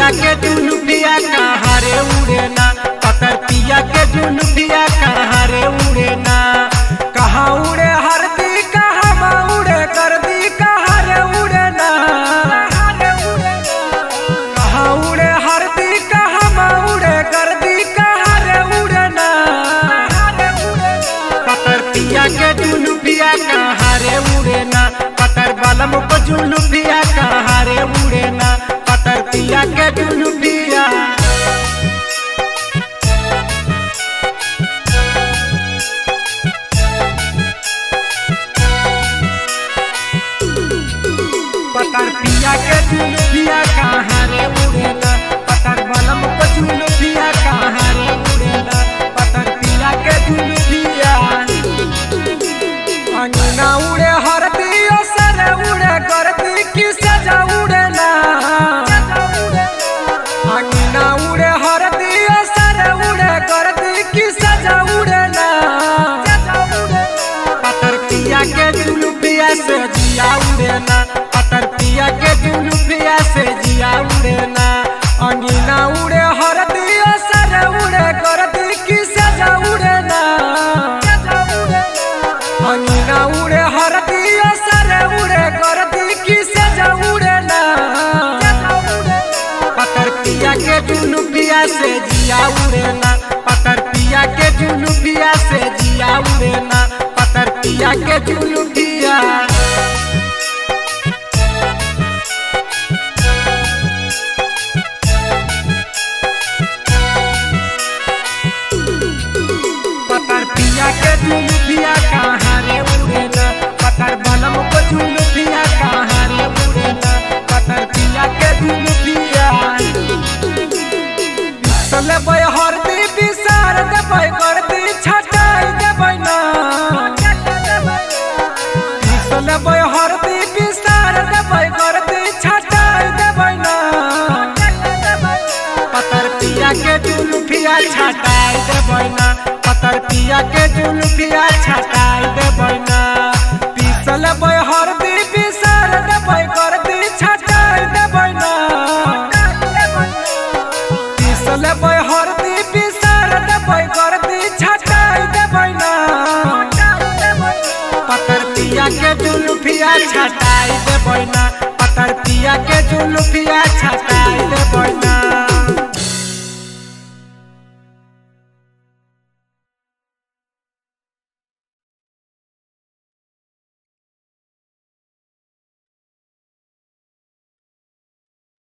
के जुलुफिया कहाँ रे उड़े ना पतर पिया के जुलुफिया कहाँ रे उड़े ना कहाँ उड़े हरदी कहाँ उड़े कर दी कहाँ रे उड़े ना कहाँ उड़े हरदी कहाँ उड़े कर दी कहाँ रे उड़े ना पतर पिया के जुलुफिया कहाँ रे उड़े ना पतर बलम को जुलुफिया कहाँ रे उड़े ना पतर पिया के जुलुफिया पतर पिया के जुलुफिया कहाँ रे उड़े ना पतर बलम को जुलुफिया कहाँ रे उड़े ना पतर पिया के जुलुफिया अंगना उड़े हरदी सर उड़े करती की सजा उड़े ना अंगना उड़े हरदी सर उड़े करती की सजा उड़े ना पतर पिया के जुलुफिया से जिया उड़े ना पतर पिया के जुलुफिया से जिया उड़े ना अंगना उड़े हरदी सर उड़े करती की सजा उड़े ना अंगना उड़े हरदी सर उड़े करती की सजा उड़े ना पतर पिया के जुलुफिया से जिया उड़े ना पतर पिया के जुलुफिया से जिया उड़े ना पतर पिया के जुलुफिया पतर पिया के जुलुफिया कहाँ रे उड़े ना पतर बलम को जुलुफिया कहाँ रे उड़े ना पतर पिया के जुलुफिया चलबै हरदी बिसार देबै करदी छटाई देबै ना चलबै हरदी बिसार देबै करदी छटाई देबै ना पतर पिया के जुलुफिया छटाई देबै ना पतर पिया के जुलुफिया छटाई देबै ना पीसल बै हरदी बिसार देबै करदी छटाई देबै ना पीसल बै हरदी बिसार देबै करदी छटाई देबै ना पतर पिया के जुलुफिया छटाई देबै ना पतर पिया के जुलुफिया छटाई देबै ना